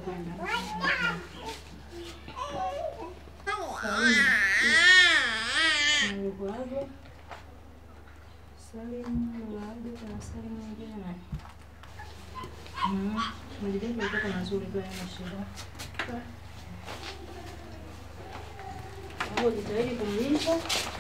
kwenda. Nilikuaga Salim Lulaga na Salim mwingine nani? Mm, majirani walikuwa mazuri tu hayana shida. Kwa hiyo jitahidi kumlisha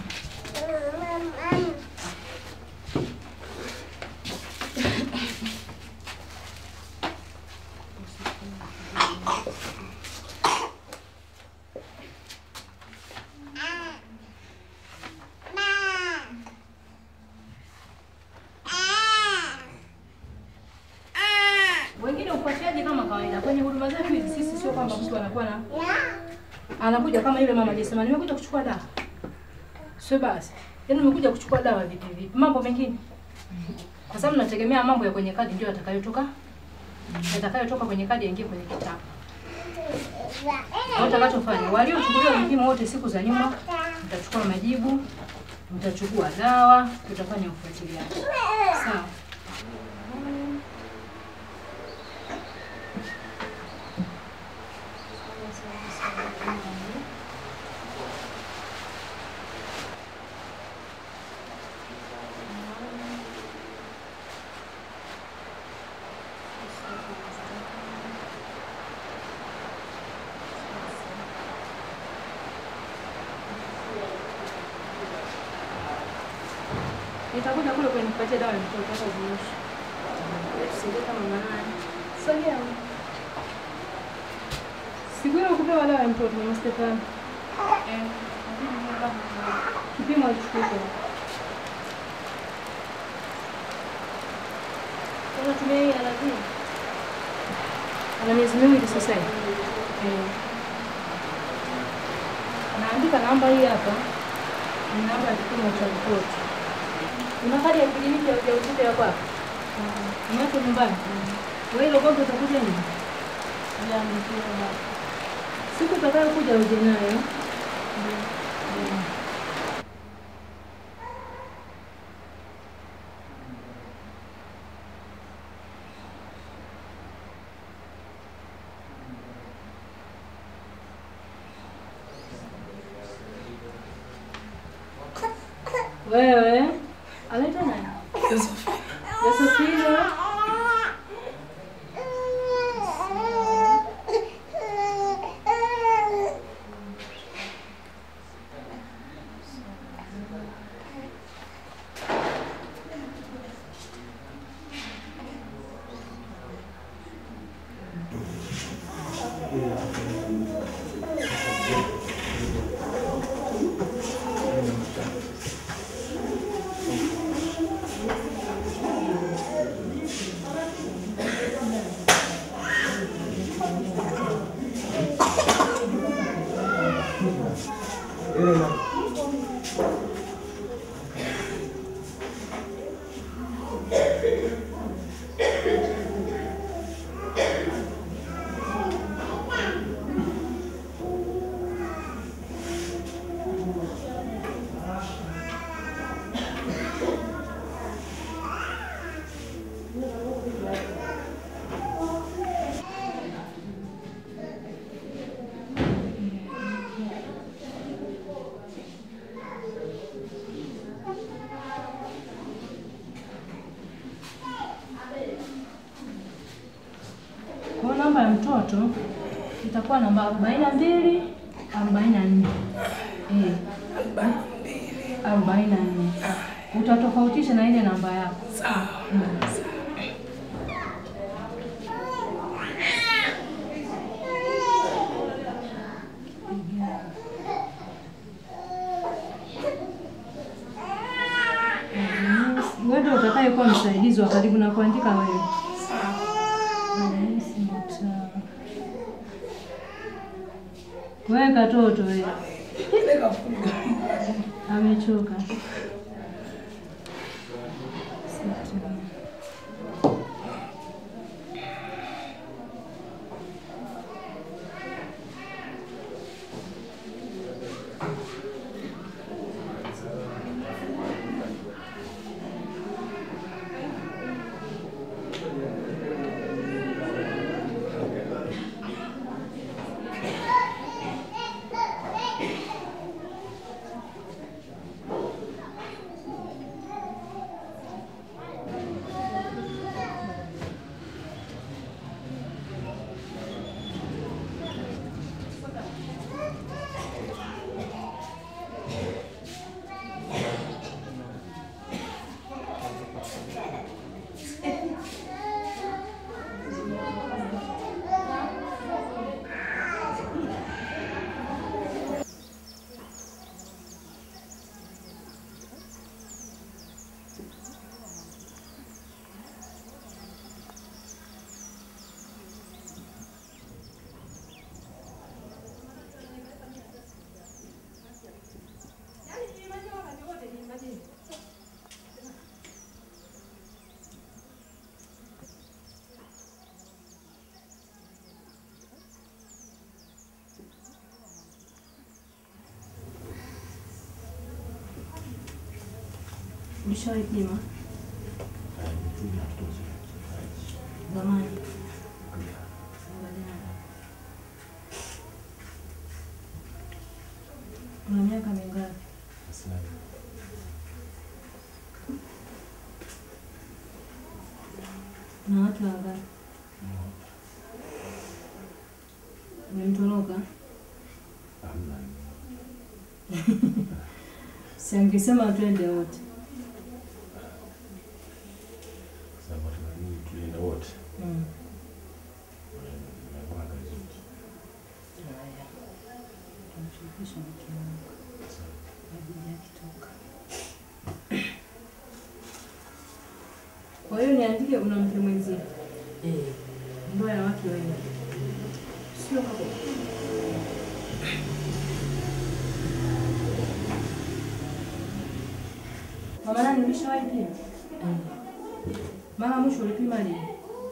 wengine ufuatiliaji kama kawaida kwenye huduma zetu hizi. Sisi sio kwamba mtu anakuwa na anakuja kama yule mama alisema, nimekuja kuchukua dawa, sio basi, yaani nimekuja kuchukua dawa vipi vipi, mambo mengine, kwa sababu nategemea mambo ya kwenye kadi ndio yatakayotoka yatakayotoka kwenye kadi yaingie kwenye kitabu. Kwa utakachofanya, waliochukuliwa vipimo wote siku za nyuma, mtachukua majibu, mtachukua dawa, tutafanya ufuatiliaji. Sawa. Nitakuja kule kwenye kupatia dawa ya mtoto hata ziishi. Tusaidie kama manani. Sogea. Siku ile kupewa dawa ya mtoto mama Stefani. Eh. Kipimo alichukua. Unatumia hii alaji? Ana miezi miwili sasa hivi. Eh. Naandika namba hii hapa. Ni namba ya kipimo cha mtoto. Una kadi ya kliniki ya ujauzito ya kwako? Unacho nyumbani? Wewe ile gongo utakuja nini? Siku utakayokuja uje nayo. Mm. Wewe anaitwa nani? Yosefina. Kwa namba ya mtoto itakuwa namba arobaini na mbili arobaini na nne Eh, arobaini na nne utatofautisha na ile namba yako. Mm. Mm, Wewe ndio utakayekuwa msaidizi wa karibu na kuandika wewe. Rais Mtaa. Wewe katoto wewe. Amechoka. Sita. Ulishawahi pima zamani? Angalia. Una miaka mingapi? Na watu wangapi? Umemtoroka? Si angesema twende wote. Mm. Haya. Tamshirikisha mke wangu. Kabla akitoka. Kwa hiyo niandike una mke mwenzie. Ndoa ya wake wengi. Sio hapo. Mama nani ulishawahi pima? Mara mwisho ulipima lini?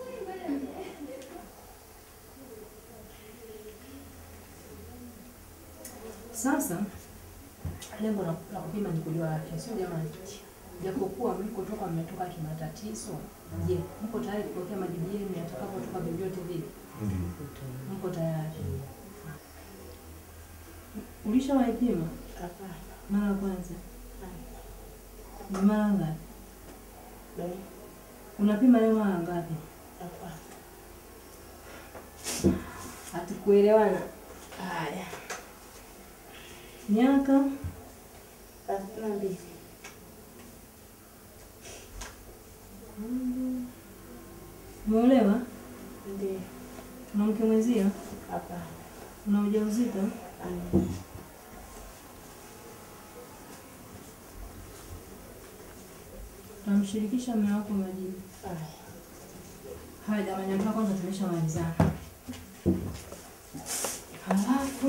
Sasa lengo la la kupima ni kujua afya, sio jamani? Japokuwa mlikotoka mmetoka kimatatizo, je, mko tayari kupokea majibu yenu yatakapotoka vyovyote vile? Mko tayari? Ulishawahi pima mara ya kwanza? Ni mara ngapi? Unapima leo mara ngapi? Hatukuelewana. Haya, miaka umeolewa? Una mke mwenzio? Una ujauzito? Tamshirikisha mume wako majibu. Haya jamani, hapa kwanza tumeshamalizana. Halafu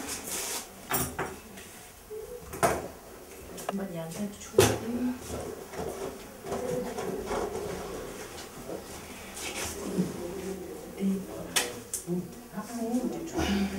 ngoja angalia tuchukue kipimo. Eh, hapa wote tu.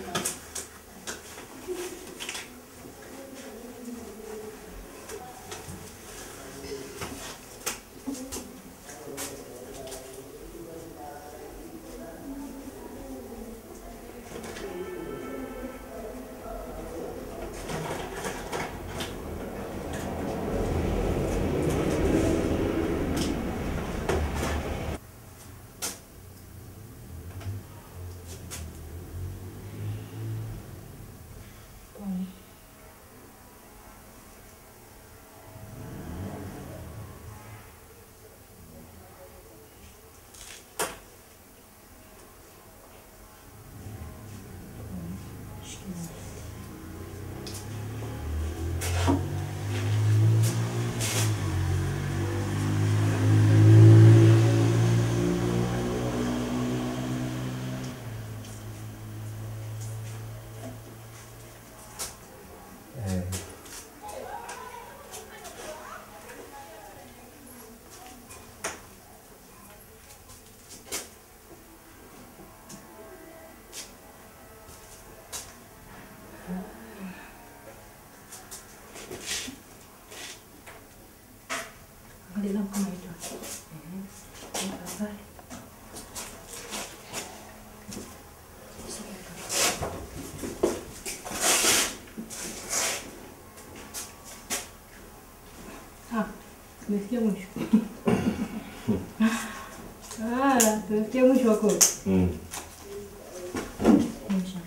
Angalia kama hiyo. Eh. Angalia. Ah, tumefikia mwisho. Ah, tumefikia mwisho wa kodi. Mwisho.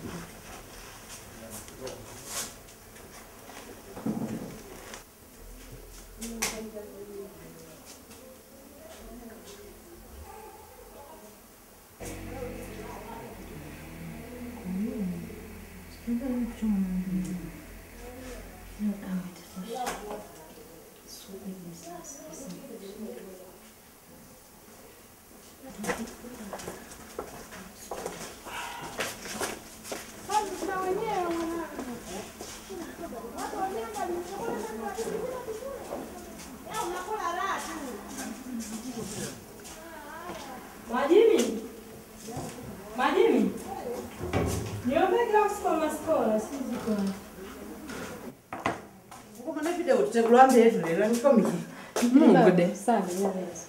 Majimi? Majimi? Niombe glasi kwa maskola, si ziko. Uko mana video tutegulwa mbetu lero nikomiki. Mungude. Sana, nyaweza.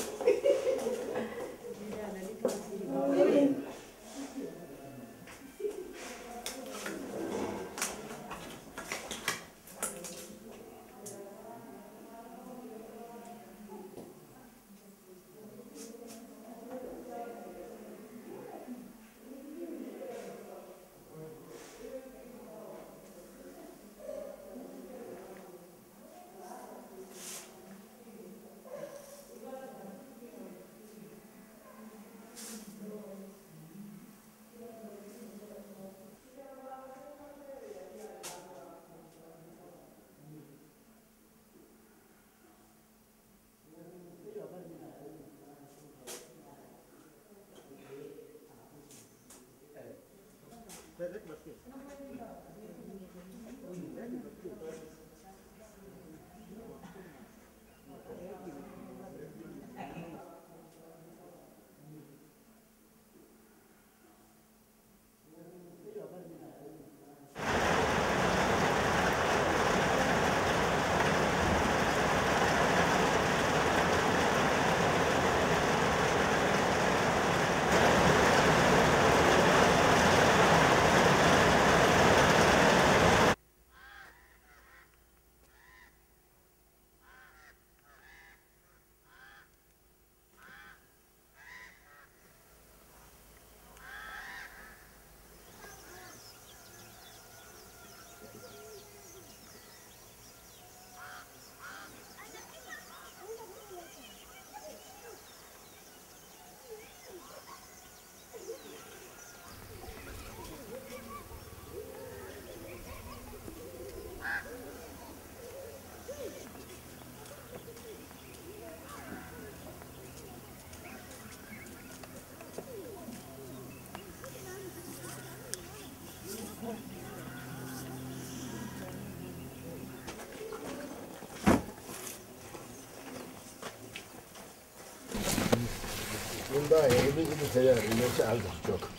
Nyumba hivi hivi tayari imeshaanza kutoka.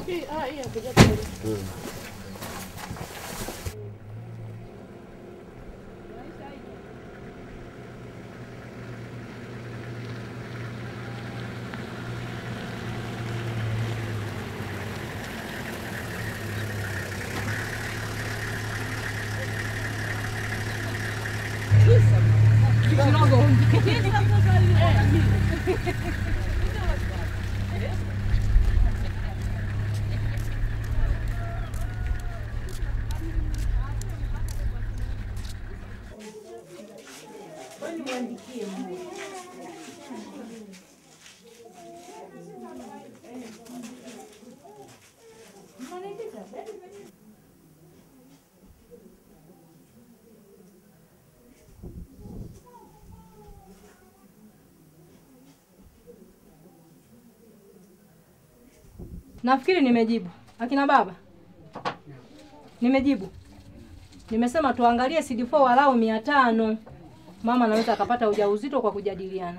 Nafikiri nimejibu. Akina baba, nimejibu. Nimesema tuangalie CD4 walau mia tano. Mama anaweza akapata ujauzito kwa kujadiliana.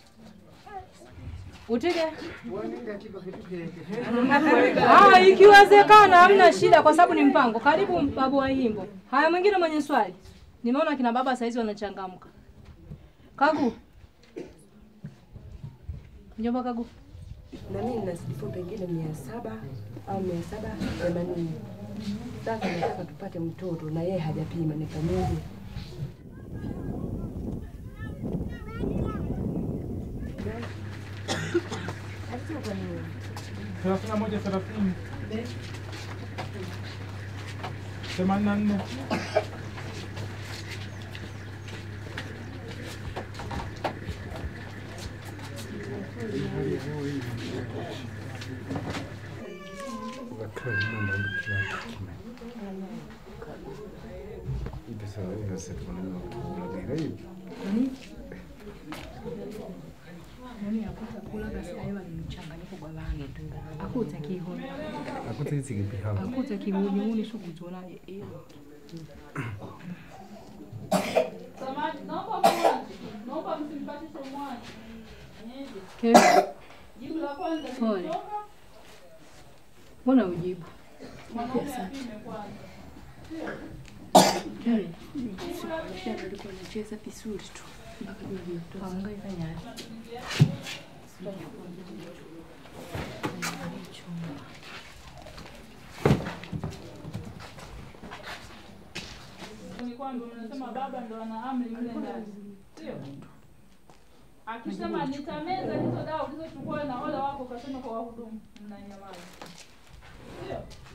Utige? Ah, ikiwezekana hamna shida kwa sababu ni mpango. Karibu babu wa Himbo. Haya, mwingine mwenye swali. Nimeona kina baba saizi wanachangamka. Kagu. Mjomba Kagu. Na mimi nina sifu pengine mia saba au mia saba themanini. Sasa nataka tupate mtoto na yeye hajapima, nifanyeje? thelathini na moja thelathini themanini na nne Akuta kihoni. Akuta kihuni shukuzola iyo. Kesho. Pole. Mbona ujibu? Alikuwa anacheza vizuri tu. Hangaika nyari. ni kwamba mnasema baba ndo ana amri mle ndani, sio? Akisema nitameza hizo dawa ulizochukua na wale wako, ukasema kwa wahudumu, mnanyamaza, sio?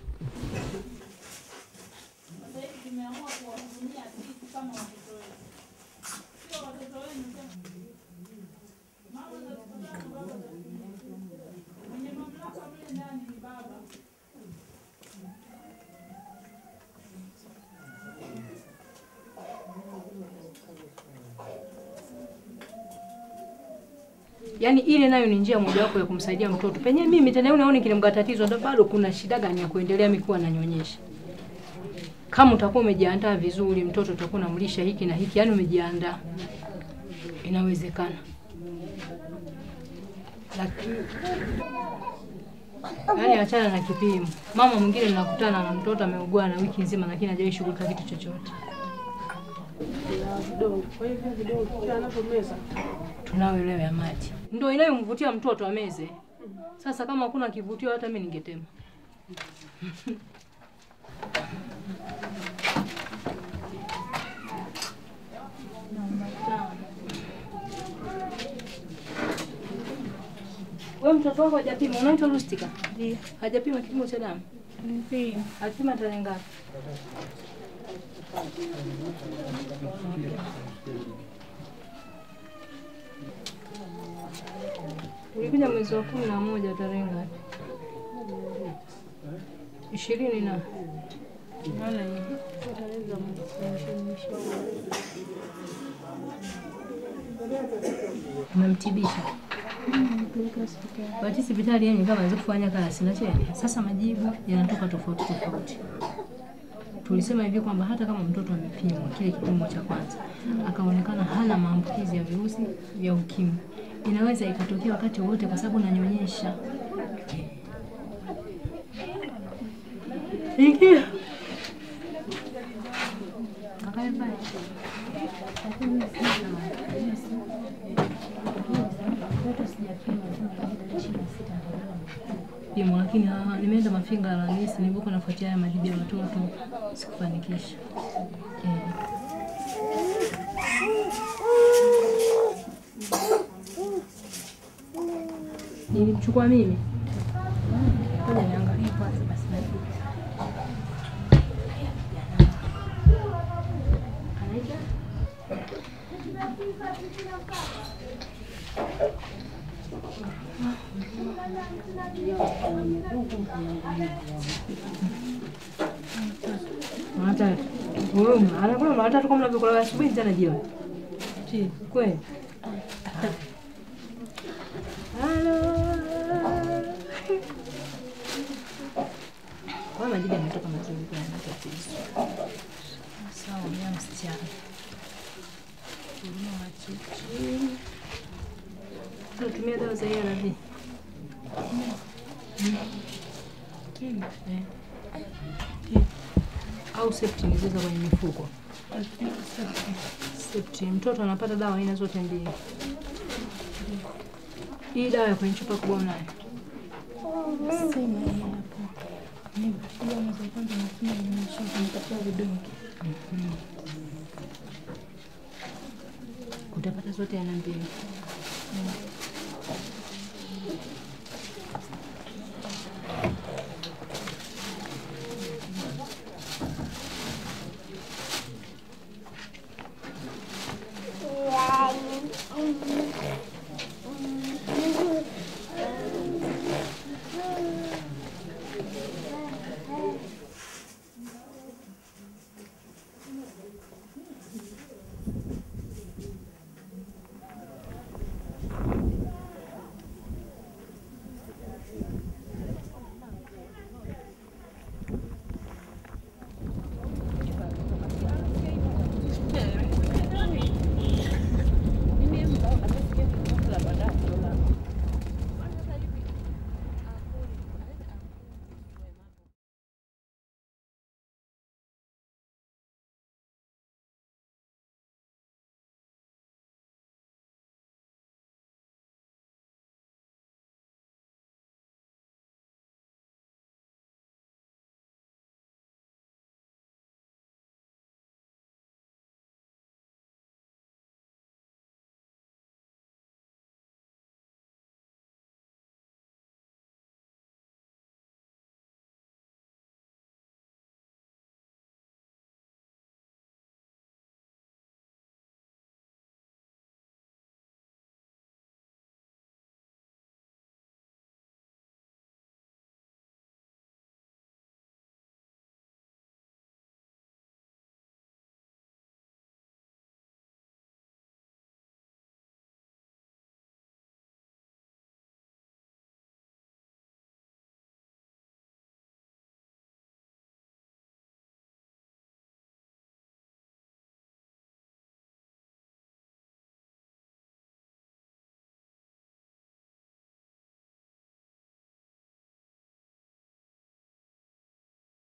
Sasa hivi tumeamua kuwahudumia sisi kama watoto wetu, sio watoto wenu tena. Mama za siku tatu, baba za siku mbili. Mwenye mamlaka mle ndani ni baba. Yaani ile nayo ni njia mojawapo ya kumsaidia mtoto. Penye mimi tena unaona kilimga tatizo ndo bado kuna shida gani ya kuendelea mimi kuwa nanyonyesha. Kama utakuwa umejiandaa vizuri, mtoto utakuwa unamlisha hiki na hiki, yaani umejiandaa. Inawezekana. Lakini yaani achana na kipimo. Mama mwingine ninakutana na mtoto ameugua na wiki nzima lakini hajawahi shughulika kitu chochote. Kwa hivyo vidongo kila anapomeza Tunayo leo ya maji. Ndio inayomvutia mtoto ameze. Sasa kama hakuna kivutio hata mimi ningetema. Wewe mtoto wako hajapima, unaitwa Rustika? Ndio. Hajapima kipimo cha damu? Ndio. Alipima tarehe ngapi? Ulikuja mwezi wa kumi na moja tarehe ngapi? Ishirini na naona hivi. Umemtibisha? Bahati hospitali yenye kama anaweza kufanya kazi na cheni. Sasa majibu yanatoka tofauti tofauti. Tulisema hivi kwamba hata kama mtoto amepimwa kile kipimo cha kwanza akaonekana hana maambukizi ya virusi vya ukimwi, inaweza ikatokea wakati wowote kwa sababu nanyonyesha. Ingia. Kakae pale. Pimo, lakini ah, nimeenda Mafinga Alhamisi, nilipokuwa nafuatia haya majibu ya watoto sikufanikisha. Eh. Nilimchukua mimi. Ngoja niangalie kwanza basi. Anaitwa? Hata wewe anakula mara tatu kama unavyokula asubuhi tena jioni. Chi, kweli? Halo. Kwa majibu yametoka mazuri kwa yana tatizo. Sawa, mimi msichana. Huduma wa chichi. Tunatumia dawa za ARV. Eh. Au septin zile za kwenye mifuko. Septin. Mtoto anapata dawa aina zote mbili. Hii dawa ya kwenye chupa kubwa unayo? Utapata zote aina mbili.